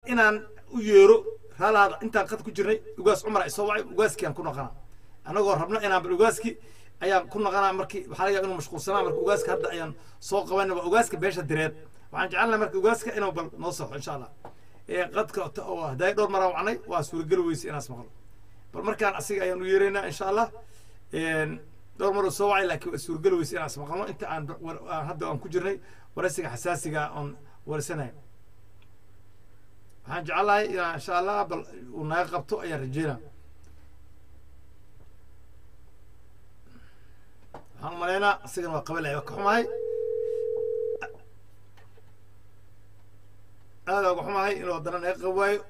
inaan u yeero raalaada intaan qad ku jirnay ugaas cumar ay soo wacay ugaaskii aan ku noqonaa annagoo rabno inaan bal ugaaski ayaan ku noqonaa markii waxaa laga yaaba inuu mashquulsanaa marka ugaaska hadda ayaan soo qabanay waa ugaaska beesha direed waxaan jecelnahay marka ugaaska inuu bal noo soxo insha allah ee qadka ta- oo hadday dhowr maraan wacnay waa suurageli weyse inaas maqlo bal markaan asiga ayaan u yeeraynaa insha allah een, dhowr mar uu soo wacay laakiin waa suurageli weyse inaas maqlo inta aan war- aan hadda aan ku jirnay waraysiga xasaasiga oon warsanayo waxaan jecelahay inaan insha allah bal uu naga qabto ayaan rajeynaa waxaan umalaynaa isagana waa qabalaya waa ka xumahay aada uga xumahay inuu haddana naga qab waayo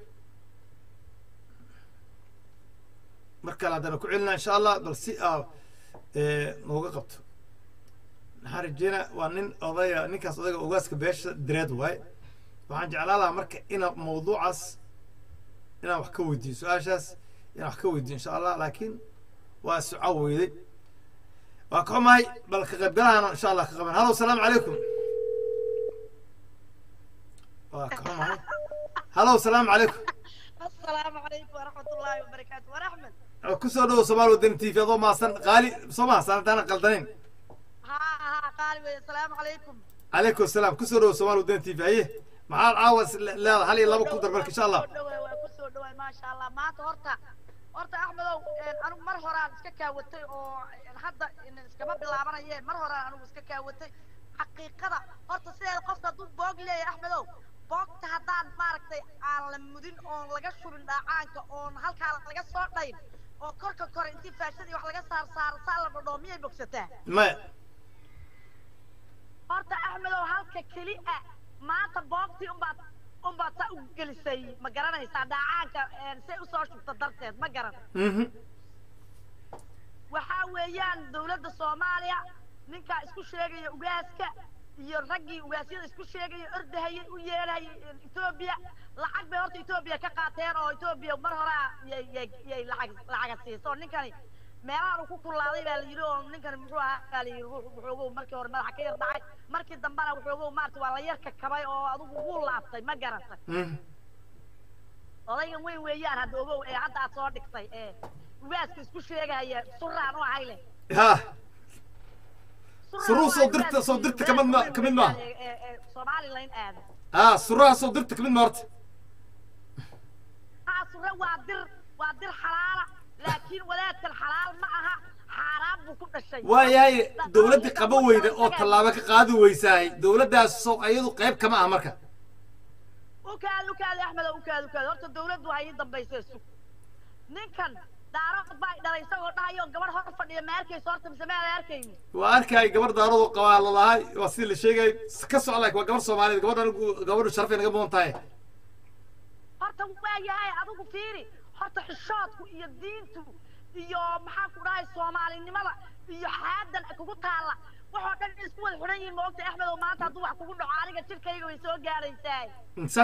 mar kale haddana ku celinaa insha allah bal si aa nooga qabto maxaan rajeynaa waa nin odaya ninkaas odayga ogaaska beesha direed waaye waxaan jeclaan lahaa marka ina mawduucaas inaan wax ka weydiiyo su-aashaas inaan wax ka weydiiyo insha allah laakiin waa suca weyday waa ka xumahay bal ka qaybgalahana insha allah ka qaban halo salaamu calaykum waa ka xumahay halo salaamu calaykum السلام عليكم ورحمة الله وبركاته ورحمة kusoo dhawo somaali wadani t v adoo maasan qaali soo mahadsan haddaanan qaldanayn ها ها قال السلام عليكم calaykum asalaam kusoo dhawo somaali wadani t v haye maxaad caawa is le- leedahay hal iyo laba ku dar marka insha allah kusoo dhawaay ما شاء الله maanta horta horta axmedow anigu mar horaan iska kaawatay oo hadda iskama bilaabanayeen mar horaan anigu iska kaawatay xaqiiqada horta sideeda qofka hadduu boog leeyahay axmedow boogta haddaan maaragtay aan la mudin oon laga shubin dhaacaanka oon halkaa laga soo dhayn oo korka kore intii faashadii wax laga saar saaro saa la dhadhoo miyay bogsataa maya horta axmedow halka keli ah maanta boogtii unbaad unbaad saa u gelisay ma garanaysaa dhaacaanka say usoo shubta darteed ma garan mhm waxaa weeyaan dowladda soomaaliya ninkaa isku sheegaya ugaaska iyo raggii ugaasyada isku sheegaya ordahayay u yeelhayay etoobiya lacag bay horta etoobiya ka qaateen oo etoobiya mar hore ah yay yay yay lacag lacaga siiso ninkani meelahan uu ku kulaaday baa la yidhi oo ninkani muxuu ahaa baa la yidhi wuxuu- wuxuugu markii hore madaxa ka yar dhacay markii dambena wuxuugu maarata waa la yar kakabay oo adigu wuu laabtay ma garantay mhm odaygan weyn weeyaan hadda ogow ee hadda aad soo dhigtay ee ugaaska isku sheegaya suraan u ahay leh ha Suruu soo dirta- soo dirta kamid ma- kamid maaha. somalilan aada ah suraha soo dirta kamid ma horta haa sure waa dir waa dir xalaala laakiin wadaadkan xalaal ma aha xaaraan buu ku dhashay waayahay dowladdii qaba weyda oo tallaabo ka qaadi weysaahay dowladdaas soo ayadu qayb kama ah marka ukaad ukaad axmed ukaad ukaad horta dawladdu ha ii dambaysa sug ninkan daarood baa i dhalay isagoo dhahayo gabadh hor fadhiya ma arkayso horta mise ma aad arkayni waa arkay gabar daaradu qabaa lalahay waa sidii la sheegay ka socda laakiin waa gabar soomaaliyeed gabadhan gabadhu sharafay naga mudan tahay horta waa yahay adigu fiiri horta xishoodku iyo diintu iyo maxaan ku dhahay soomaalinimada iyo xaadan kugu taalla waxoo dhan in isku wada xidhan yihiin ma ogta axmed oo maanta hadduu wax kugu dhaco aniga jirkayga way soo gaadhaysaa sax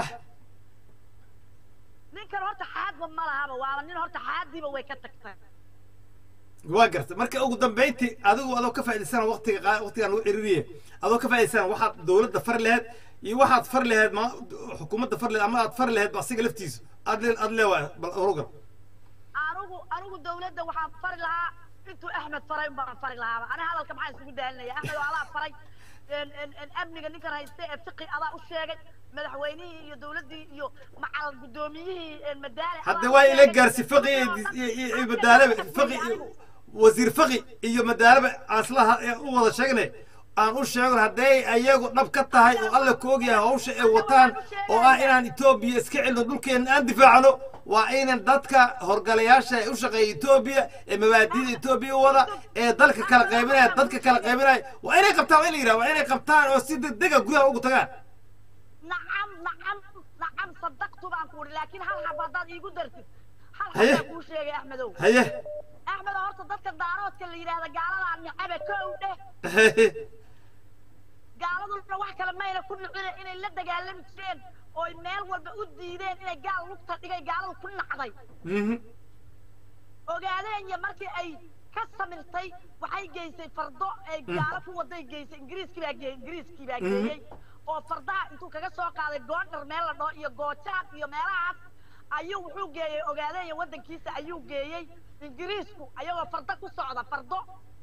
ninkan horta xaadba ma lahaba waaba nin horta xaadiiba way ka tagtay waa garta marka ugu dambeyntii adigu adoo ka faa'idaysana waqtiga qaa- waqtigaan lagu ciririye adoo ka faa'idaysana waxaad dowladda far laheed iyo waxaad far laheed ma xukuumadda far laheed ama aad far laheed ba asiga laftiisu aad le aad leewaay bal orugal anigu anigu dawladda waxaan fari lahaa intuu axmed faray baan fari lahaaba ani hadalka maxaa isugu daalinaya axmed oo adaa faray en- en- en amniga ninkan hayste ee fiqi adaa u sheegay madaxweynihii iyo dawladdii iyo macal guddoomiyihii en madaale hadda adaa waa u ila sheegay. gaarsi faqi iyo dis- iyo- iyo iyo madaalaba faqi iyo- wasiir faqi iyo madaalaba aan isla ha- ee u wada sheegnay aan u sheegno hadday ayagu dhab ka tahay oo alla ku ogyahay hawsha ay wataan oo ah inaan etoobiya iska celino dhulkeena aan difaacno waa inan dadka horgalayaasha ee u shaqeeya etoobiya ee mabaadiida etoobiya u wada ee dalka kala qaybinaya dadka kala qaybinaya waa inay qabtaan waa in la yidhaha waa inay qabtaan oo si degdega gudaha ugu tagaan nacam nacam nacam sadaqtu baan ku uri laakiin hal xab haddaad iigu dartid hal Haye. xabaa kuu sheegay axmedow haye axmed horta dadka daaroodka la yidhaahda gaaladaa nicabe kow dheh gaaladuna wax kale mayna ku nicine inay la dagaalami jireen oo ay meel walba u diideen inay gaal lugta dhigay gaaladu ku nacday Mhm. ogaadeen iyo markii ay ka samirtay waxay geysay fardo ay gaalo ku waday geysay ingiriiskii baa geeyey ingiriiskii baa Mhm. geeyey oo fardaha intuu kaga soo qaaday goondhar meel la dhaho iyo goojaan iyo meelahaas ayuu wuxuu geeyey ogaadeeya waddankiisa ayuu geeyey ingiriisku ayagoo fardo ku socda fardo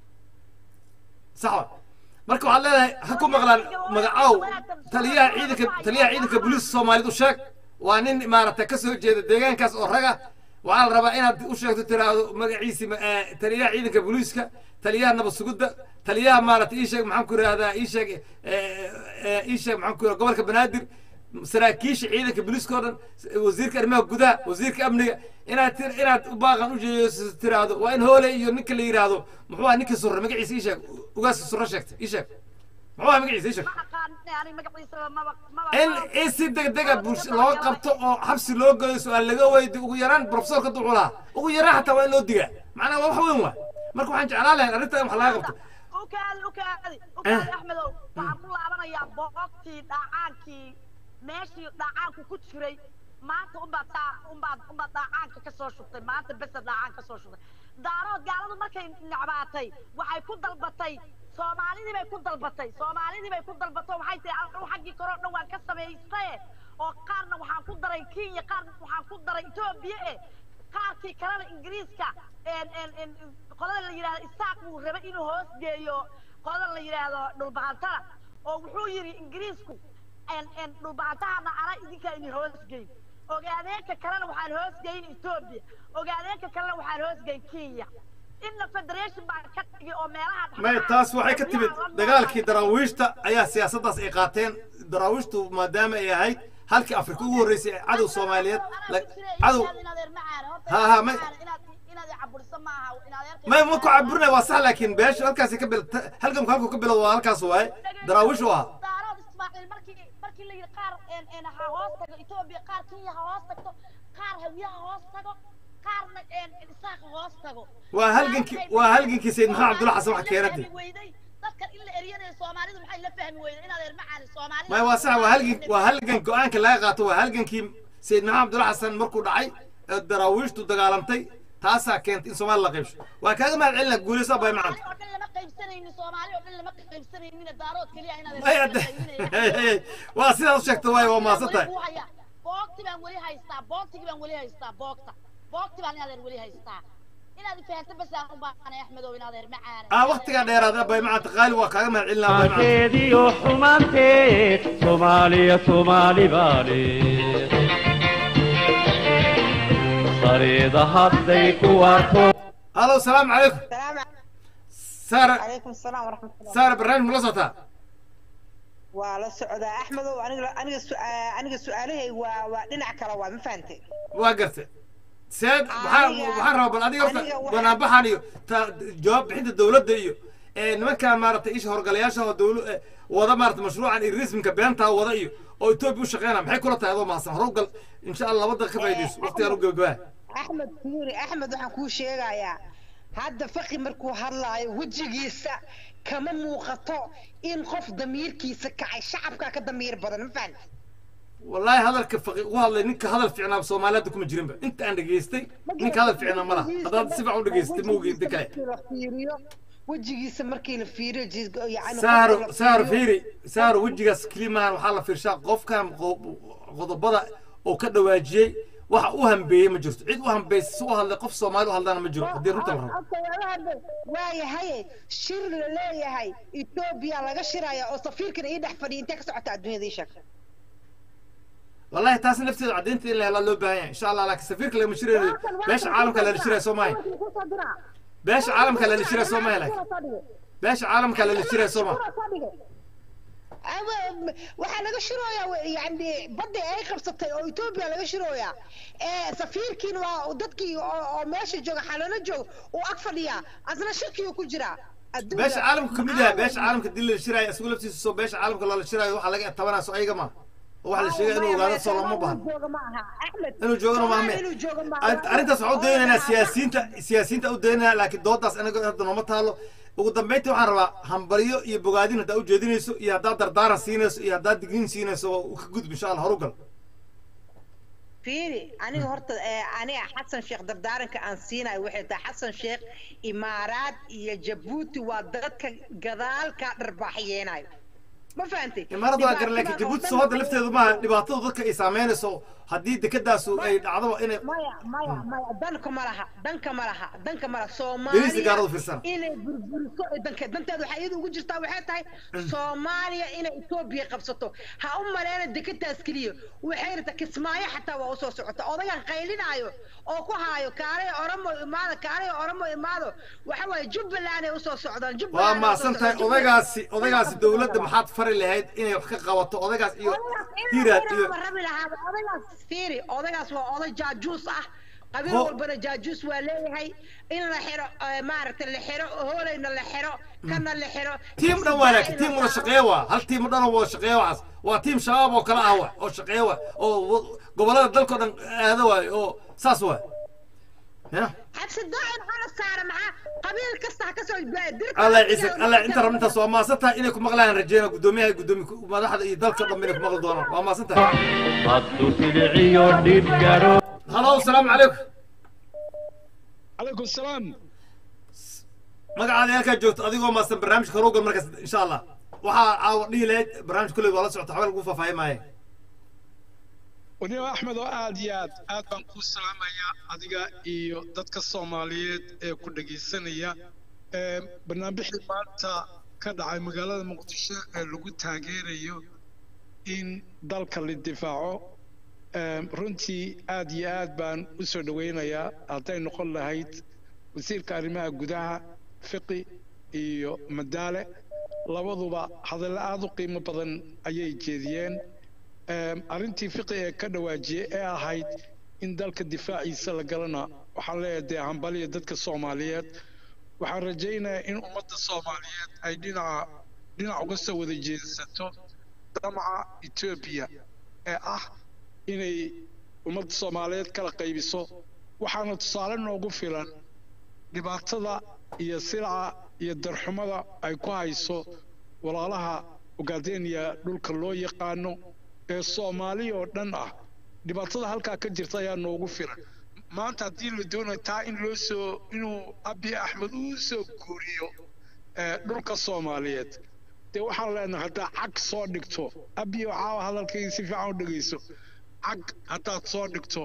sax marka waxaad leedahay ha ku maqlaan magacow taliyaha ciidanka taliyaha ciidanka booliiska soomaaliyeed u sheeg waa nin maaragtay ka soo jeeda deegaankaas oo raga waxaa la rabaa inaad u sheegto tiraahdo magaciisi ma- eh, taliyaha ciidanka booliiska taliyaha nabad sugidda taliyaha maaragtay ii sheeg maxaan ku ihahdaa ii sheeg eh, eh, ii sheeg maxaan ku ihahdaa gobolka banaadir saraakiisha ciidanka booliiska oo dhan wasiirka arrimaha gudaha wasiirka amniga inaad tir- inaad u baaqan u jeeso tiraahdo waa in hoole iyo ninka la yidhaahdo muxuu ah ninka surre magaciisa ii sheeg ugaaska surre sheegta ii sheeg muxuu ah magaciisa ii sheeg ma aqaan ani magaciisaba maba maba in in si degdega bulsho loo qabto oo xabsi loo geeyo su-aal laga weydi ugu yaraan profesorka duculaha ugu yaraan xataa waa in loo digaa macnaha waa wax weyn waa marka waxaan jeclaan lahayn arrintan in wax laga qabto ukaadi ukaadi ukaadi axmedow waxaan ku laabanayaa boogtii dhaacaankii meeshii dhaacaanku ku jiray maanta unbaad taa unbaad unbaad dhaacaanka ka soo shubtay maanta besa dhaacaan ka soo shubtay daarood gaaladu markay necbaatay waxay ku dalbatay soomaalidii bay ku dalbatay soomaalidii bay ku dalbatay waxay tihi anigu xaggii kore oo dhan waan ka samaystaye oo qaarna waxaan ku daray kenya qaarna waxaan ku daray etoobiya e qaarkii kalena ingiriiska en en en qolada la yidhahdo isaaq buu rabay inuu hoos geeyo qolada la yidhaahdo dhulbahantana oo wuxuu yidhi ingiriisku en en dhulbahantahana ana idinkaa idin hoos geyn ogaadeenka kalena waxaan hoos geyn etoobiya ogaadeenka kalena waxaan hoos geyn kenya inna federation baan ka dhigay oo meelaha may taas waxay ka timid dagaalkii daraawiishta ayaa siyaasaddaas ay qaateen daraawiishtu maadaama ay ahayd halkii afrika ugu horreysay ee cadow soomaaliyeed la- cadow Ha, ha, may- may ma ku caburinay waa sax laakiin beesha halkaasi ka bil halgamku halku ka bilow waa halkaas waaye daraawiish u ahaa daarood ismaaciil markii markii la yidhi qaar en en ha hoos tago etoobiya qaar kenya ha hoos tagto qaar hawiyaha hoos tago qaarna en isaaq ha hoos tago waa halgankii waa halgankii sayid maxamed cabdulla xasan wax keenadi dadkan in la eriyanayo soomaalidu maxay la fahmi weyday inaad eer macaani soomaalida may waa sax waa halgan waa halgan go-aanka laga qaato waa halgankii sayid maxamed cabdulla xasan markuu dhacay ee daraawiishtu dagaalantay taasaa keentay in soomaali la qaybsho waa kaaga mahad celina guulaysa bay macanta oo dhan lama qaybsanaynin soomaali oo dhan lama qaybsanaynin daarood keliya inaad may adde waa sidaad u sheegta waaye waa maasan tahay boogti baan weli haystaa boogtigi baan weli haystaa boogta boogti baan inaad eer weli haystaa inaad fahanto bas aan u baahanay axmedow inaad eer macaana aa waktigaa dheeraada bay macanta qaali waa kaaga mahad celina bay macanta maanteediyo xumaanteed soomaaliya soomaali baale sariida hadday ku waarto halo salaamu calaykum السلام saara عليكم السلام ورحمة الله saara barnaamij ma la socotaa ولا سعودة أحمد وأنا أنا سؤال أنا سؤالي ودنا كلا وما فهمت waa gartay seed waxaa waxaan rabaa bal adiga horta aniga waxaa- banaanbaxan iyo ta jawaab bixinta dowladda iyo ee nimankaa maaragtay isha horgalayaasha oo dowla eh, wada maaragtay mashruucan iyo risminka beentaa wada iyo oo etoobiya u shaqeynaya maxay kula tahay adoo mahadsan hore u gal insha allah laba daqiiqa ka faa'iidayso waqtigaan u gebagabaa أحمد فيري أحمد وحن كو شيغايا هذا فقي مركو هلاي وجهيسا كما موقتو إن قف ضميركيسا كعي شعبك كضمير بدن ما فهمت wallaahi hadalka faqi u hadlay ninka hadal fiicnaa soomaaliyaadda kuma jirinba inta aan dhegaystay ninka hadal fiicnaa ma laha haddaad si fiican u dhegaystay ma ogi inta kale وجهيسا مركي الفيري جيز يعني saaro saaro fiiri saaro wejigaas kelimahan waxaa la fiirshaa qofkan qo- qodobada oo ka dhawaajiyey waxa u hambeeyey ma jirto cid u hambaysa si u hadlay qof soomaali u hadlana ma jiro haddii runta la rabo waayahay shir la leeyahay etoobiya laga shiraya oo safiirkan ii dhex fadhiya intee ka socota adduunyada ii sheeg wallahi taas nafteeda caddaynta in la helaa loo baahan yahay insha allah laakiin safiirka lagama shiraynayo beesha caalamka lala shiraya soo maaha beesha caalamka lala shiraya soo maaha laakiin beesha caalamka lala shiraya soo maaha Ama- waxaa laga shirooyaa yani badda ay qabsatay oo etoobiya laga shirooyaa ee safiirkiin waa dadkii oo oo meesha jooga xalalo jooga uu ag fadhiyaa asna shirkii ku jiraa Adduunka- beesha caalamka kamid yahay beesha caalamka dil la shiraya isagu laftiisa soo beesha caalamka loola shirayo waxaa laga tabanaa soo ayaga ma oo waxa la sheegay inuu ogaado soo lama baahno jooga ma aha Axmed, inuu joogana Soomaali maahme inuu joogo ma aha. Arint- arrintaas waxaan u daynaynaa siyaasiyiinta siyaasiyiinta u daynaynaa laakiin doodaas anaga hadda nooma taalo ugu dambeyntii waxaan rabaa hambalyo iyo bogaadin haddaa ujeedinayso iyo haddaad dardaaran siinayso iyo haddaad digniin siinayso waa ka gudub insha allah horugal fiiri aniga horta ee, aniga xasan sheekh dardaaranka aan siinayo waxay tahay xasan sheekh imaaraad iyo jabuuti waa dadka gadaal kaa dharbaaxyeenayo ma fahantay imaarad waa gar laakiin jabuuti soo hadda lafteedu maaha dhibaatadu dadka ay saameynayso haddii dekedaasu ay dhacdaba inay maya maya maya danka ma laha danka ma laha danka ma laha Beriisi gaaradu soomaaliya fiirsana. inay burburiso ee danka danteeda waxaa iyada ugu jirtaa waxay tahay soomaaliya inay etoobiya qabsato ha u maleena dekadaas keliya waxay rabtaa kismaayo xataa waa usoo socota odagan qaylinaayo oo ku haayo kaalay oromo imaado kaalay oromo imaado waxa waaye jubbaland ay usoo socdaan waa jubbaland ay usoo maasan tahay socdaan. odaygaasi odaygaasi dowladda maxaad fari lahayd inay wax ka qabato odaygaas iyo hiiraad iyo rabi lahaaba odaygaas fiiri odaygaas waa oday jaajuus ah qabiil Ho- walbana jaajuus waa leeyahay in la xiro eh, maaragtay la xiro hoolayna la xiro kana la xiro tiim dhan waa laakiin tiim wada shaqeeya waa hal tiim dhan oo wada shaqeeya waxaas waa tiim shabaab oo kale ah wa oo shaqeeya wa oo wa- gobollada dalkao dhan aada waay oo saas waay ya xabsi daacin xala saara maxaa qabiil kasta ha kasoo dirka allah ciise allah inta rab intaas waa maasan tahay inay ku maqlaan rajeyna guddoomiyaha gudoomi madaxda iyo dalka dhan inay ku maqli doonaan waa maasan tahay hadduu siliciyo dhib garo halo asalaamu calaykum calaykum salaam magacaada halkaa joogto adigoo maasan barnaamijka horugal markaas insha allah waxaa caawa dhihi lahayd barnaamij kulley waa la socota waxba lagu faahfaahin maaye waniba axmed oo aad iyo aad aad baan kuu salaamayaa adiga iyo dadka soomaaliyeed ee ku dhegaysanaya Ee, barnaamijkii maanta ka dhacay magaalada muqdisho ee lagu taageerayo in dalka la difaaco Ee, runtii aad iyo aad baan u soo dhowaynayaa hadday noqon lahayd wasiirka arrimaha gudaha fiqi iyo madaale labaduba hadallo aad u qiimo badan ayay jeediyeen Em, arrintii fiqi ee ka dhawaajiyey ee ahayd in dalka difaaciisa la galana waxaan leeyahay dee hambaliya dadka soomaaliyeed waxaan rajaynayaa in ummadda soomaaliyeed ay dhinaca dhinac uga soo wada jeedsato damaca etoobiya ee ah inay ummadda soomaaliyeed kala qaybiso waxaana tusaale noogu filan dhibaatada iyo silaca iyo darxumada ay ku hayso walaalaha ogaadeniya dhulka loo yaqaano ee soomaali oo dhan ah dhibaatada halkaa ka jirta ayaa noogu filan maanta haddii la doonayo taa in loo soo inuu abiy axmed uu soo guuriyo ee dhulka soomaaliyeed dee waxaan leenahay haddaa cag soo dhigto abiy oo caawa hadalkayga si fiican u dhegayso cag haddaad soo dhigto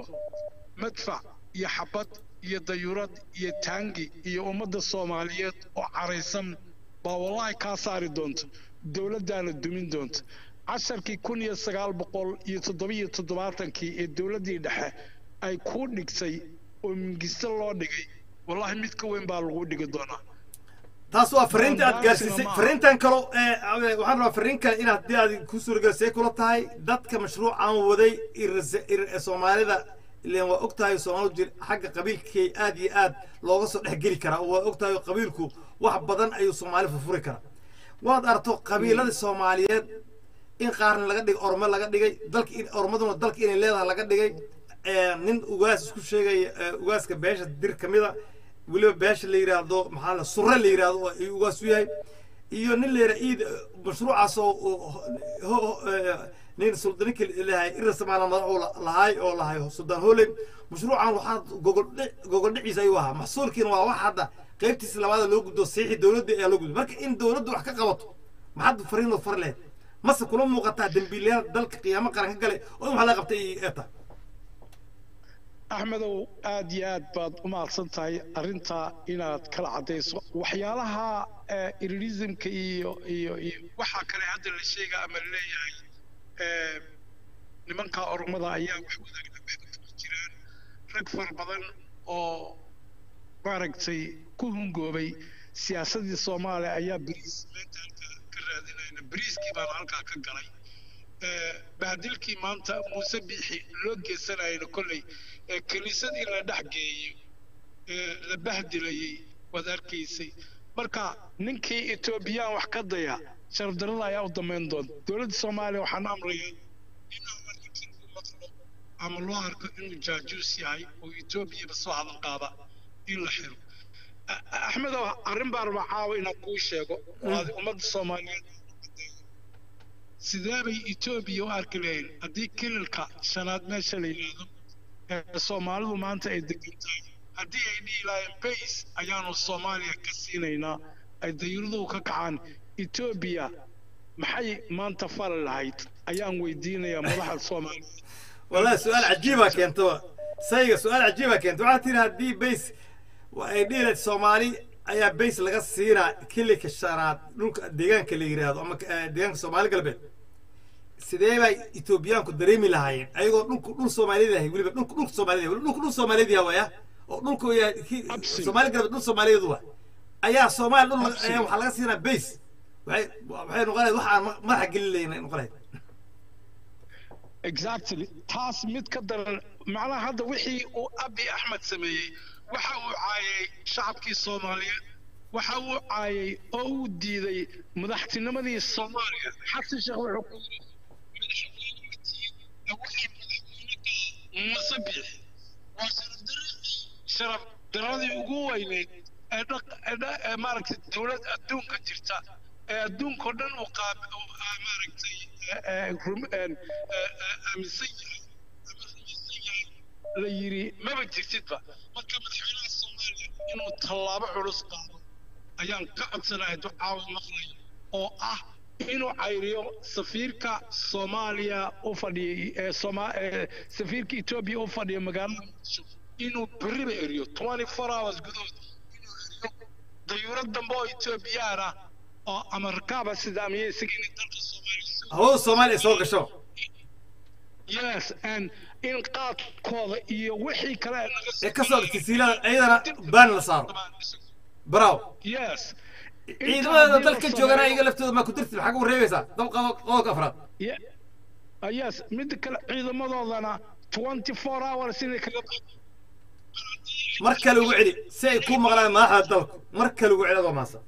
madfac iyo xabad iyo dayuurad iyo taangi iyo ummadda soomaaliyeed oo caraysan baa wallahi kaa saari doonta dowladdaana dumin doonta casharkii kun iyo sagaal boqol iyo toddobiyo toddobaatankii ee dowladdii dhexe ay kuu dhigtay oo mingisto loo dhigay wallahi mid ka weyn baa lagu dhigi doonaa taas waa fariinta aad gaarsiisay Maaha. fariintan kalo ee waxaan rabaa fariin kale inaad haddii aad ku suuragelisay kula tahay dadka mashruucan waday ir- ir- soomaalida ileen waa og tahay soomaalidu jir xagga qabiilkay aad iyo aad looga soo dhexgeli karaa waa og tahay qabiilku wax badan ayuu soomaali furfuri karaa waad arto qabiiladii soomaaliyeed in qaarna laga dhigay ormo laga dhigay dalka in ormaduna dalka inay leedahay laga dhigay ee, nin ugaas isku sheegaya ee, ugaaska beesha dir ka mida weliba beesha la yidhaahdo maxaa la surre la yidhaahdo oo ay ugaas u yahay iyo nin la yidhaha iid mashruucaas oo oo ho- ho- ee, nin suldaninka lahay ira samaala madax uu la- lahaay oo lahay suldaan hooley mashruucan waxaa gogol dhic- gogol dhiciisa ayuu ahaa maxsuulkiina waa wax hadda qaybtiisa labaada loo gudbo siixi dowladda ayaa loo gudbo marka in dowladdu wax ka qabato maxaad fariin oo fari lahayd mase kula muuqataa dembiilayaal dalka qiyaamo qaran ka galay oo in wax la qabtay ee tahay axmedow aad iyo aad baad u mahadsan tahay arrintaa inaad kala caddayso waxyaalaha eh, irirismka iyo iyo iyo waxaa kale hadda la sheega ama laleeyahay eh, nimanka ormada ayaa wax wadaagna ku jiraan rag fara badan oo maaragtay ku hungoobay siyaasadii soomaaliya ayaa beriis maanta halkaa ka raadinayna beriiskii baana halkaa ka galay Eh, bahdilkii maanta muuse biixi loo geysanayna kolley ee kiniisad in la dhex geeyo ee la bahdilayay waad arkaysay marka ninkii etoobiyaan wax ka daya sharafdarrada ayaa u damayn doonta dowladda soomaaliya waxaan amrayaa in ama ninkan uu maqlo ama loo arko inuu jaajuus yahay oo etoobiyaba soo hadal qaada in la xiro A- A- axmedow arrin baan rabaa caawa inaan kuu sheego oo aad ummadda soomaaliyeed sidee bay etoobiya u arki lahayn haddii kililka shanaad meesha la yidhaahdo ee soomaalidu maanta ay degan tahay haddii ay dhihi lahayn bays ayaanu soomaaliya ka siinaynaa ay dayuuraduhu ka kacaan etoobiya maxay maanta fali lahayd ayaan weydiinayaa madaxda soomaaliya والله سؤال عجيبة كنت سيغ سؤال عجيبة كنت waxaa tiri haddii bays ay dhiilayd soomaali ayaa bays laga siinaa kilika shanaad dhulka deegaanka la yiraahdo ama eh, deegaanka soomaali galbeed sidee bay etoobiyaanku dareemi lahaayeen ayagoo dhulku dhul soomaaliyad yahay weliba dhulku dhulka soomaaliyad yahay dhulku dhul soomaaliyad yahay waya oo dhulku yahay ki- Absolutely. soomaali galbeed dhul soomaaliyeed waa ayaa soomaali dhul laga- Absolutely. ayaa waxaa laga siinaa bays waxay waxay noqonayd wax aan ma- madaxa gelin lahayn ay noqonayd exactly taas mid ka daran macnaha hadda wixii uu abi axmed sameeyey waxa uu caayay shacabkii soomaaliyeed waxa uu caayay oo uu diiday madaxtinimadii soomaaliya xasan sheekh wuxuu ku yidhi madaxweyne waxay madaxweyne musabix waa sharaf daradii sharaf daradii ugu weyneyd ee dhaq ee dha- ee maaragtay dowlad adduunka jirta ee adduunkao dhan uu qaab uu, ah, maaragtay ee, ee, rum- een, ee, ee, aaminsan yahay ama rumaysan yahay la yidhi maba jirtidba marka madaxweynaha soomaaliya inuu tallaabo culus qaado ayaan ka codsanahay ducaawa maqlay oo ah inuu cayriyo safiirka soomaaliya u fadhiyay ee sooma ee safiirka etoobiya u fadhiya magaalada muqdisho inuu beriba eriyo 24 hours gudahood inuu eriyo dayuurad dambe oo etoobiyaan ah oo ama rakaaba sidaamiye isaga inay dalka soomaaliya soo hawada soomaaliya ay soo gasho yes and in qaadkooda iyo wixii kale ee naga ee ka soo dhigtay siilada iyadana baan la saaro bravo yes ciidamada dalka joogana iyaga laftooda maa ku dirti maxaa ku reebaysaa dab qabo qodobka afraad Ye- ah, yes midda kale ciidamadoodana 24 hours inay kaga mar kale ugu celi si ay ku maqlaan madaxda dalku mar kale ugu celi adoo maasa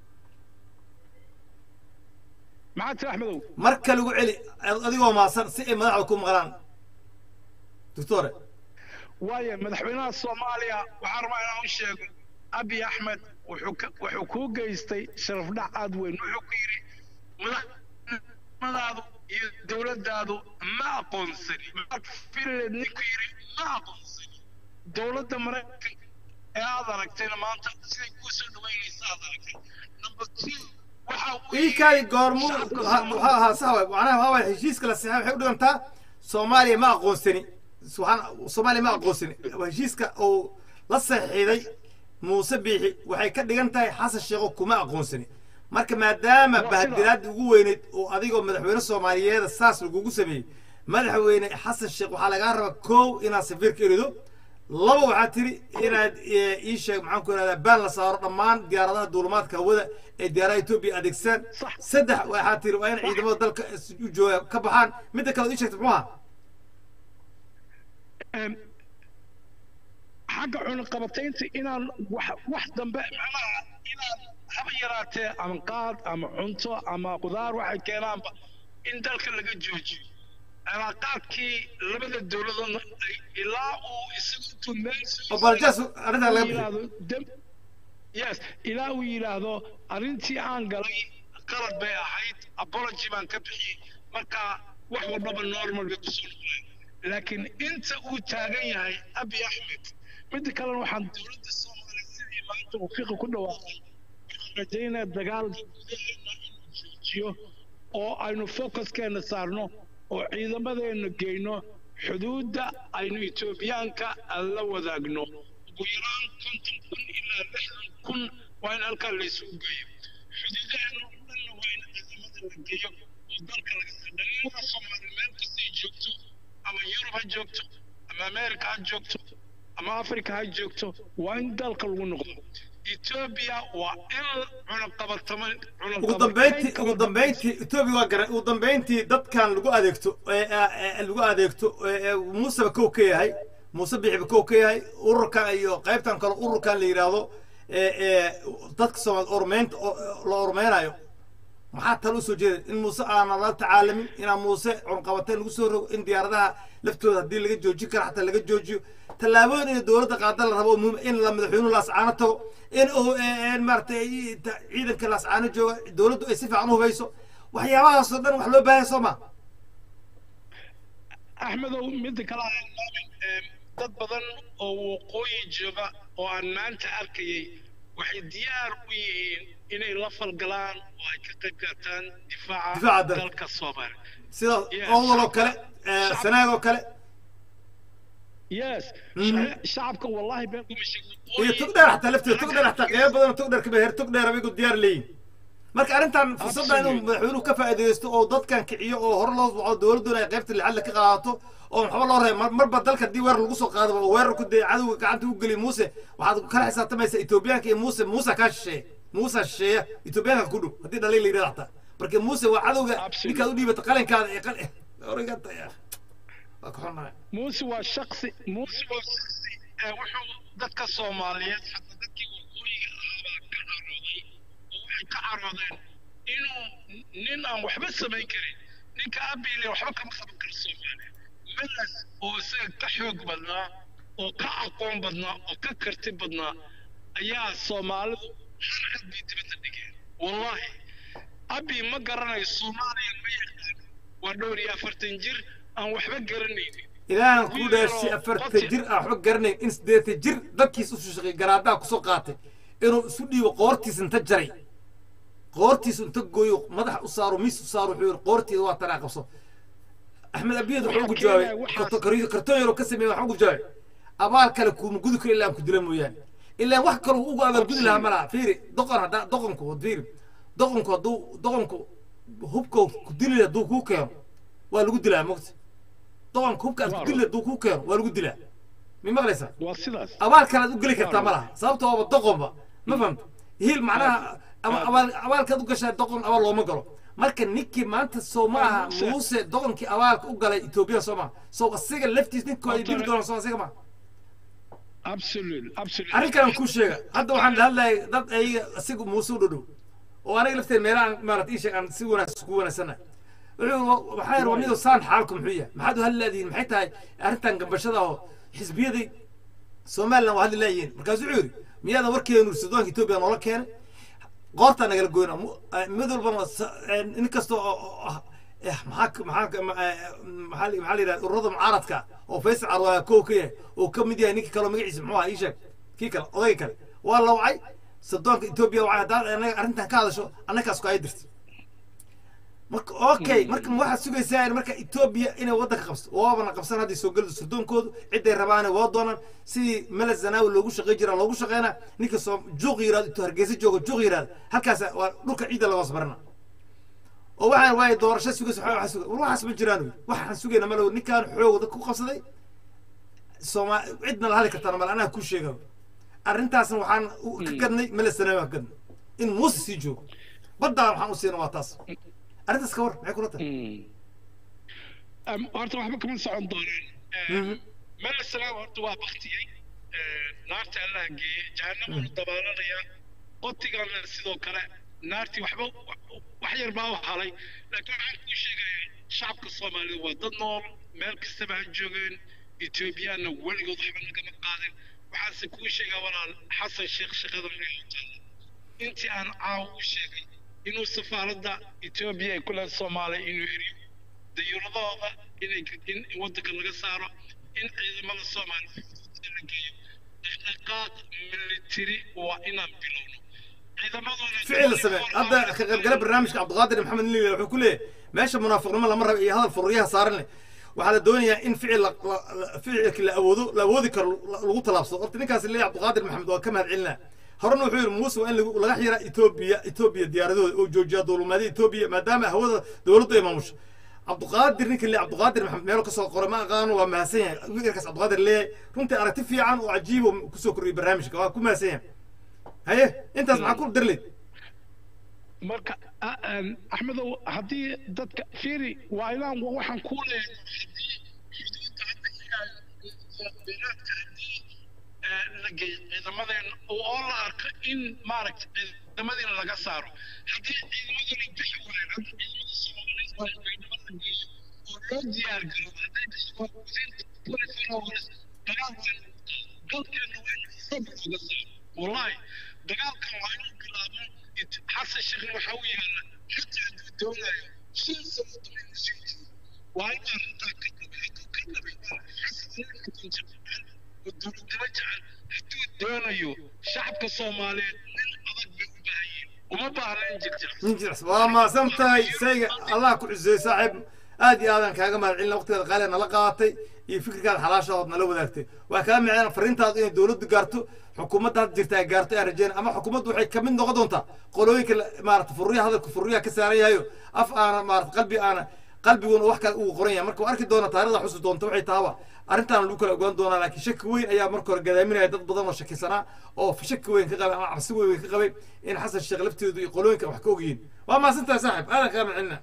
maxaa tiri axmedow mar kale ugu celi adigoo maasan si ay madaxda ku maqlaan doctore waayo madaxweynaha soomaaliya waxaan rabaa inaan u sheego abi axmed wuxuu ka- wuxuu kuu geystay sharaf dhac aad weyn wuxuu ku yidhi madaxnimadaadu iyo dowladdaadu ma aqoonsani maxaad finland ninku yidhi ma aqoonsani dowladda maraykanka ee aad aragtayna maanta siday kuu soo dhaweynaysa aad aragtay number two waxa uu ii kaadi goormu shacabka waxaa Soomaaliya- ahaa sax waay macnaha waxaa waay heshiiska la saxay waxay u dhigantaa soomaaliya ma aqoonsani subxaan soomaaliya ma aqoonsani waa heshiiska uu la saxiixday muuse biixi waxay ka dhigan tahay xasan sheekho kuma aqoonsani marka maadaama Waa sida. bahadiraadda ugu weyneyd oo adigoo madaxweyne soomaaliyeeda saas lagugu sameeyey madaxweyne xasan sheekh waxaa lagaa rabaa kow inaad safiirka erido laba waxaa tiri inaad eh, ii sheeg maxaan ku ihahdaa baan la saaro dhammaan diyaaradaha duulimaadka hawada ee diyaaradaha etoobiya adeegsadaan Sax. saddex waxaa tiri waa in ciidamada dalka is- u jooga ka baxaan midda kale oo ii sheegta muxuu ahaa Em, xagga cunaqabataynta inaan wax wax dambe macnaha inaan haba yaraatee ama qaad ama cunto ama qudaar waxay keenaanba in dalka laga joojiyo cilaaqaadkii labada dowladoodna ay ilaa uu isagu intuu meel soo oo baljaas arrintaa laga bixiyo yidhaahdo dem yes ilaa uu yidhaahdo arrintii aan galay qalad bay ahayd apology baan ka bixiyey marka wax walbaba normal bay kusoo noqdeen laakiin inta uu taagan yahay abi axmed midda kalena waxaan dowladda soomaaliya sidii maanta uu fiqi ku dhawaaqay waxaan rajaynaya dagaalka gudaheena inuu joojiyo oo aynu focuskeena saarno oo ciidamadeena geyno xuduudda aynu etoobiyaanka la wadaagno ugu yaraan konton kun ilaa lixdan kun waa in halkaa la isugu geeyo xuduudaheena oo dhanna waa in ciidamada la geeyo oo dalka laga dhalinyarada soomaali meel kastay joogto ama yurub ha joogto ama ameerika ha joogto ama afrika ha joogto waa in dalka lagu noqdo etoobiya waa in cunaqabatama ugu dambeyntii ugu dambeyntii etoobiya waa garan ugu dambeyntii dadkan lagu adeegto ee ee lagu adeegto ee ee muuseba kow ka yahay muuse bixiba kow ka yahay ururkan iyo qaybtan kale ururkan la yidhaahdo ee ee dadka soomaali ormeynta oo- la ormeynayo maxaa talo usoo jeeda in muuse aana la tacaalamin inaan muuse cunqabateyn lagu soo rogo in diyaaradaha laftooda haddii laga joojin karo xataa laga joojiyo tallaabooyin in dowladda qaada la rabo oo muhiim in la madaxweynuhu laascaano tago in uu eh, maaragtay ta- ciidanka laascaano jooga dowladdu ay si fiican u hubayso waxyaabahaasoo dhan wax loo baahan soo ma axmedow midda kale aan ilaamin em, dad badan oo waqooyi jooga oo aan maanta arkayay waxay diyaar u yihiin inay la falgalaan oo ay ka qayb qaataan difaaca Difaaca dalka. dalka soomaaliya sida Yeah, oodal oo shacabka- kale eh, shacabka- sanaag oo kale yes Mhm. shaca- shacabka wallahi been kuma sheegin iyo tog dheer xataa lafteeda tog dheer xataa qeybo badan oo tog dheer ka beher tog dheer abigu diyaar leeyihin marka arrintan fursadda inuu Absolutely. madaxweynuhu ka faa'iidaysto oo dadkan kiciyo oo hore loo soco dowladduna ay qaybta lixaad ka qaadato oo waxba loo reeb mar- marba dalka haddii weerar lagu soo qaado oo weerar ku dee cadowga gacanta u geliy muuse waxaad kala xisaabtamaysaa etoobiyaanka iyo muuse muuse kaa shisheeya muuse shisheeya etoobiyaanka ku dhow haddii dhalay la yidhahda xataa marka muuse waa cadowga Absolutely. ninkaad u dhiibata qalinkaada ee qal origanta waa ka xunnahay muuse waa shaksi muuse waa shaksi ee wuxuu dadka soomaaliyeed xataa dadkii waqooyiga ahaabaa ka carooday oo waxay ka caroodeen inuu nin aan waxba samayn karin ninka abiile waxba kama qaban karo soomaaliya melas oo isaga ka xoog badnaa oo ka aqoon badnaa oo ka karti badnaa ayaa soomaalidu harcad bay dibadda dhigeen wallaahi abi ma garanayo soomaaliya ma yaqaan waa dhowr iyo afartan jir aan waxba garanaynin ilaahan ku dhaashay afarta jir aan waxba garanayn in siddeetan jir dadkiis u shaqeey garaadaha kusoo qaatay inuu isu dhiibo qoortiis inta jaray qoortiis inta gooyo madaxa u saaro miis u saaro wuxuu yidhi qoorteeda waa tanaa qabso axmed abiyad wuxuu ugu Waxaa jawaabay keenaya waxaas- karto- kar- kartoon yaroo ka sameeyey waxaa ugu jawaabay abaal kale kuuma gudi karo ilaa aan ku dila mooyaane ilaa wax kaloo ugu abaalgudi lahaa ma laha fiiri doqon haddaa doqonku fiiri doqonku hadduu doqonku hubka ku dili hadduu kuu keeno waa lagu dilaa mogta doqonka hubka aad ku dili hadduu kuu keeno waa lagu dilaa mi maqlaysaa waa sidaas abaal kale aad u geli kartaa ma laha sababta waaba doqonba ma fahamta hiil macnaha ama abaal abaalkaad u gashaa doqon abaal looma galo marka ninkii maanta soo ma aha Muuse. muuse doqonkii abaalka u galay etoobiya soo maha soo asiga laftiis ninkoo ay dili doonaan soo asiga maha absolute absolute arrin kale aan kuu sheega hadda waxaan hadlayay dad ayaga asiga muuse u dhodhow oo aniga lafteed meelaha maarata ii sheeg aan si wanaagsan kugu wanaagsanahay wuxuu waxaa yar wanido saan xaalku muxuu yahay maxaad u hadli laadihin maxay tahay arrintan gambashada oo xisbiyadii somalilan waa hadli laayihiin markaasuu wuxuu yidhi miyaadan warkeenu sudaanka etoobiya noola keenay qoortaa nagala goyna mu- eh, mid walbana sa- eh, nin kasta oo oo ah eh, maxaa ka- maxaa ka- ma- eh, maxaa la maxaa la yidhahda ururada mucaaradka oo faysal carwaa kow ka yahay oo ka mid yahay ninka kale oo magaciisa muxuu ahaa ii sheeg kii kale odayga kale waa la wacay sudaanka etoobiya wacay haddaad anaga arrintan ka hadasho annagaas ku ay dirta marka okay marka ma waxaad sugaysaa in marka etoobiya inay waddanka qabsato waabana qabsan haddii soo gelida surdoonkoodu ciday rabaane waa doonaan sidii mele zanaawi loogu shaqey jiraa loogu shaqeynaa ninka soo juuq yiraahdo intuu hargeysa joogo juuq yiraahdo halkaas waa dhulka ciidda laga hoos marina oo waxaan waaye doorasho sugaysa waxaa waxaa sugay war waxaas ma jiraan wey waxaan sugayna malo ninkaan xoog dadka ku qabsaday sooma cidna la hadli kartaan mal anaa ku sheega arrintaasna waxaan u- ka gadnay mele zanaawi aan ka gadnay in muuse sii joogo baddaa waxaan u siina waa taas arrintaas ka war maxay kula tahay Am- horta waxba kama socon doonaan Mhm. meel salaam horta waa baktiyey naarta allaha geeye jahanamanu dabaalanaya qotigana sidoo kale naartii waxba wax yar baa u halay laakiin waxaan kuu sheegayaa shacabka soomaalida waa dad nool meel kastaba ha joogeen etoobiyaanna weligood waxba nagama qaadin waxaanse kuu sheegaa walaal xasan sheekh shaqada naga taala intii aan caawa u sheegay inuu safaaradda etoobiya ay ku leedahay soomaaliya inuu eriyo dayuuradooda inay in waddanka laga saaro in ciidamada soomaaliya xuduudda la geeyo dhaqdhaqaaq military waa inaan bilowno ciidamaduna ficil samee hadda ka qaybgala barnaamijka cabdiqaadir maxamed nili wuxuu ku leeyahay meesha munaafiqnimo lama rabo iyo hadal furriyaha saaran leh waxaa la doonayaa in ficil la- la- la- ficilki la awoodo la awoodi karo la- lagu talaabsado horta ninkaas leeyahay cabdiqaadir maxamed waa ka mahad celinaa horena wuxuu yidhi muuse waa in lagu- laga xiraa etoobiya etoobiya diyaaradooda oo joojiya duulumaadii etoobiya maadaama hawada dowladdu ay maamusho cabdiqaadir ninka le cabdiqaadir maxamed meelo kasoo qoray ma aqaano waa mahadsan yahay wiilkaas cabdiqaadir leeyahay runtii aragti fiican oo cajiib oo kusoo kordhiyay barnaamijka waa ku mahadsan yahay haye intaas maxaa ku darleyd marka a- een, axmedow haddii dadka fiiri waa inaan wa- waxaan ku leeyahay haddii xuduudda hadda iyagaa beeraadka haddii eh, la geeyo ciidamadeen oo la arko in maaragta ciidamadiina laga saaro haddii ciidamaduna bixi waayeen hadda ciidamada soomaaliyeed waa ciidamo la geeyo oo loo diyaar garoobo hadday bixi waayeen within 24 hours dagaal waa in dalkeena waa in xoog looga saaro wallahi dagaalkan waa inuu bilaabo it- xasan sheekhna waxaa u yaala xataa hadduu doonayo shan sano dambe inuu sii jiro waa in arrintaa ka dhabe hadduu ka dhabe waa xasan nin xukun jecel oo dowladnimo jecel hadduu doonayo shacabka soomaaliyeed nin adag bay u baahan yihiin uma baahna in jirjircsan nin jilicsan waa mahadsan tahay sayga allah ku ciseey saaxiib aad iyo aadan kaaga mahad celina waqtigeeda qaaliga nala qaadatay iyo fikirkaada xalaashadood nala wadaagtay waa kaa micnaan fariintaadu inay dowladdu gaarto xukuumadda hadda jirta ay gaarto aan rajeyna ama xukuumaddu waxay kamid noqon doontaa qolooyinka la- maarata furriyaha hadalka furriyaha ka saaran yahayo af aana maarata qalbi aana qalbiguna wax kale uu qoran yahay marka waa arki doona taarikhda xusi doonta waxay tahaba arrintaana lagu kala ogaan doonaa laakiin shaki weyn ayaa marka hore gadaaminaya dad badan oo shakisanaa oo shaki weyn ka qabay ama cabsi weyn ka qabay in xasan sheekh lafteedu iyo qolooyinka wax ka ogyihiin waa mahadsantahay saaxib aadan kaa macelina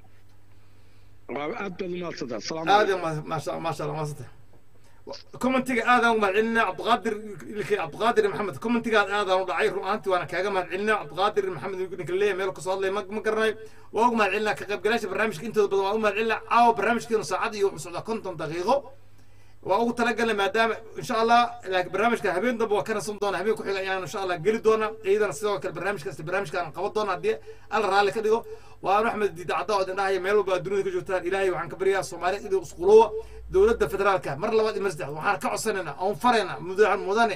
waa aad baad umahadsantaa asalaamu aad calaykum iyo ma- maasha maasha allah maasanta commentiga aadaan u mahad celinaa cabdiqaadir ilkay cabdiqaadir maxamed commentigaad aadaan u dhacay run ahaantii waana kaaga mahad celinaa cabdiqaadir maxamed ninka leeyahay meel kasoo hadlay ma ma garanayo waa ugu mahad celinaa ka qaybgalaasha barnaamijka intooda badan waa u mahad celinaa caawa barnaamijkeenu saacad iyo wuxuu socdaa konton daqiiqo waa ugu talagalnay maadaama insha allah laakiin barnaamijka habeen dambe waa ka nasan doona habeen ku xiga ayaan insha allah geli doona iyadana sidoo kale barnaamijkaas barnaamijkaan qaban doona haddii alla raalli ka dhigo waan axmed diida cadda oo idin dhahaya meel walba aad dunida ka joogtaan ilaahay waxaan ka baryaa soomaaliya idin isquluwa dowladda federaalka mar labaad iyo mar saddexaad waxaan ka codsanaynaa oon faraynaa mudan mudane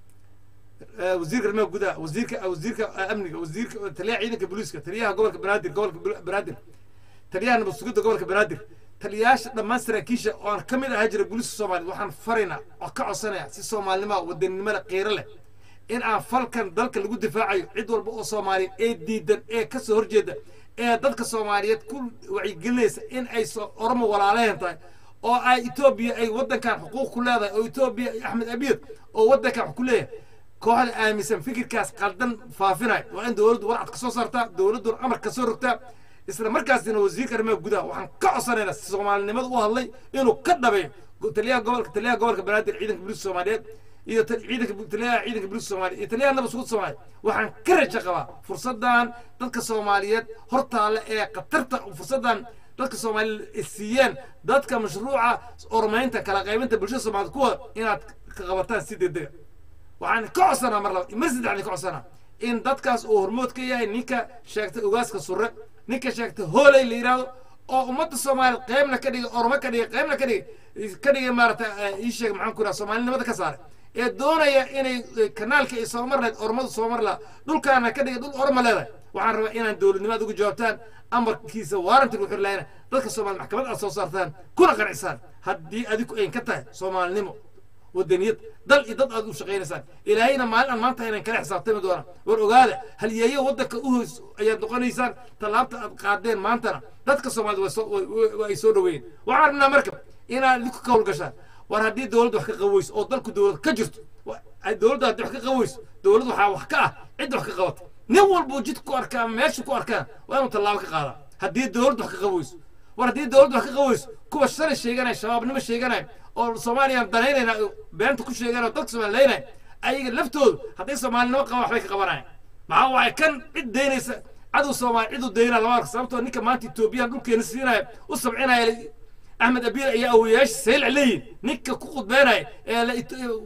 آه، وزير الماء جدا وزير وزير امني وزير تليا عيدك بوليسك تليا gobolka banaadir gobolka banaadir taliyaha nabadsugyada gobolka banaadir taliyayaasha dhammaan saraakiisha oo aan ka mid ahaa jira booliiska soomaaliya waxaan faraynaa oo ka codsanaya si soomaalinima wadaninimada qiiro leh in aan falkan dalka lagu difaacayo cid walba oo soomaaliyeed ee diidan ee ka soo horjeeda ee dadka soomaaliyeed ku wacyigelinaysa in ay soo- oromo walaaleen tahay oo ay etoobiya ay waddankan xuquuq ku leedahay oo etoobiya iyo axmed abiyad oo waddankan wax ku leeyahay kooxda aaminsan fikirkaas qaldan faafinay waa in dowladdu warcad ka soo saartaa dowladduna amar ka soo rogtaa isla markaasina wasiirka arrimaha gudaha waxaan ka codsanaynaa soomaalinimada u hadlay inuu ka dhabeeyo go- taliyaha gobolka taliyaha gobolka banaadir ciidanka booliiska soomaaliyeed iyo tal- ciidanka bu- taliyaha ciidanka booliiska soomaaliyeed iyo taliyaha nabad sugud soomaaliyeed waxaan ka rajo qabaa fursadan dadka soomaaliyeed hortaale ee khatarta fursadan dadka soomaaliyeed ay siiyeen dadka mashruuca ormaynta kala qaybinta bulshada soomaaliyeed kuwa inaad ka qabataan si degdega waxaan ka codsanaa mar labaad mar saddexaad ka codsanaa in dadkaas uu hormood ka yahay ninka sheegtay ogaaska surre ninka sheegtay hooley la yidhaahdo oo ummadda soomaaliya qeybna ka dhigay ormo ka dhigay qeybna ka dhigay ka dhigay maarata ii sheeg maxaan ku idhaha soomaalinimada ka saaray ee doonaya inay eh, kanaalka ay soo mar lahayd ormadu soo mar lahaa dhulkaana ka dhigay dhul orma leedahay waxaan rabaa inaan dowladnimada uga jawaabtaan amarkiisa waaranti lagu xiri lahayna dadka soomaaliya maxkamad aad soo saartaan kuna qancisaan haddii adigu ayn ka tahay soomaalinimo wadaniyad dal iyo dad aad u shaqaynaysaan ilaahayna maalin aan maanta inaan kala xisaabtami doona war ogaada halyeeyo waddanka u hoys ayaad noqonaysaan tallaabta aad qaadeen maantana dadka soomaalida way soo- way- way- way ay soo dhaweeyeen waxaan rabnaa marka inaad idinku ka howlgashaan war haddii dowladda wax ka qaweyso oo dalku dowlad ka jirto wa- ay dowladda haddii wax ka qaweyso dowlad waxaa wax ka ah cidda wax ka qabata nin walbuu jid ku arkaa ama meesha ku arkaan waa inuu tallaabo ka qaadaa haddii dowladda wax ka qaweyso war haddii dowladdu wax ka qaweyso kuwa shalay sheeganaya shabaabnimo sheeganaya oo soomaaliyaan danaynayna oo beenta ku sheeganaya oo dadka soomaali leynaya ayaga laftoodu hadday soomaalinimo qabaan waxbay ka qabanayaan maxaa waaye kan cid daynaysa cadow soomaali cid u daynaa lama arka sababtoo ninka maanta etoobiyaan dhulkeena siinaya u sabcinaya axmed abiir ayaa awoyaasha saylac leeyihin ninka ku khudbeynaya ee la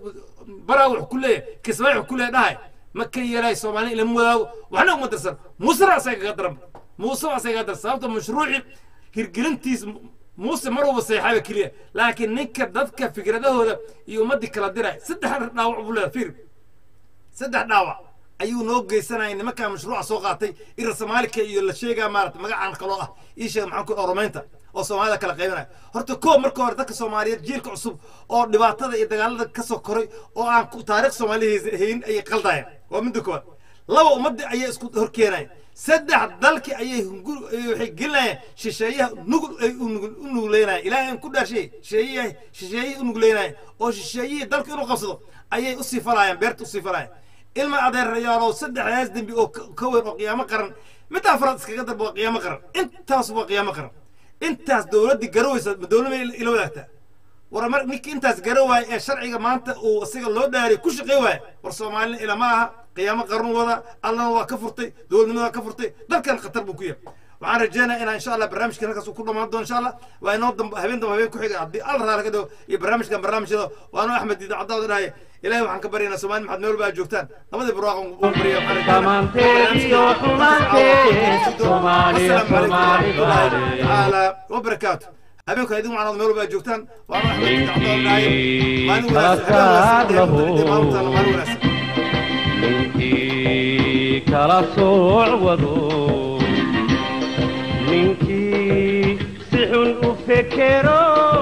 baraa wax ku leeyahay kismaayo wax ku leeyahay dhahay ma ka yeelay soomaali ilama wadaago waxna uma dirsan muusena asaga kaga daran muuse waa asaga kaga daran sababta mashruuci hirgelintiis muuse mar walba seexaba keliya laakiin ninka dadka fikradahooda iyo ummadii kala diraya saddex dhaawac buu leeyahay fiir saddex dhaawac ayuu noo geysanaya nimankaa mashruuca soo qaatay ira soomaalika iyo la sheegaa maarata magacaan kaloo ah ii sheega maxaan ku oromaynta oo soomaalida kala qaybinaya horta koo marka hore dadka soomaaliyeed jiilka cusub oo dhibaatada iyo dagaalada ka soo koray oo aan ku- taariikh soomaaliya hayn ayay qaldayaan waa midda koowaad laba ummadii ayay isku horkeenayaan saddex dalki ayay hungur- ay waxay gelinayaan shisheeyaha nugul ay u nugul- u nugleynayaan ilaahay aan ku dhaashay shisheeyaha shisheeyihii u nugleynayaan oo shisheeyihii dalka inuu qabsado ayay usii falayaan beerta usii falayaan ilma adeerayaalow saddexdaas dembi oo ka- ka weyn oo qiyaamo qaran midda afraad iskaga darba waa qiyaamo qaran intaas waa qiyaamo qaran intaas dowladdii garawaysa ma dowladma ila wadaagtaa war mar ninka intaas gara waaya ee sharciga maanta uu isaga loo dhaariy ku shaqey waaya war soomaalina ilama aha qiyaamo qaran wada allana waa ka furtay dowladnimada waa ka furtay dalkan khatar buu ku yahay waxaan rajeynaya inaan insha allah barnaamijkan halkaas uu ku dhamaan doono insha allah waa inoo dambe habeen dambe habeen ku xiga haddii alla raali ka dhigo iyo barnaamijkan barnaamijyada waanu axmed diida caddaada dhahay ilaahay waxaan ka baryaynaa soomaali maxaad meel walba aad joogtaan labadii barwaaqan uu barya waxaan rajeynaa Dhammaanteed iyo xumaanteed, Soomaali, Soomaali, Soomaali. تعالى وبركاته habeenku idin macnaad meel walba aad joogtaan waanu axmed diida caddaada dhahay maalin wanaagsan habeen wanaagsan Ninkii maalin wanaagsan kala sooc wado ninkii si xun u fekero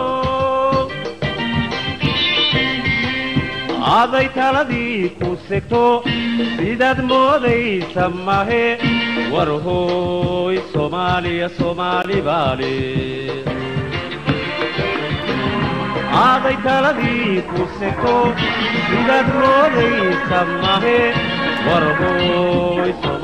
aday taladii ku segto sidaad moodaysa mahe war hooy soomaaliya soomaali baale aaday taladii ku segto sidaad moodaysa mahe war hooy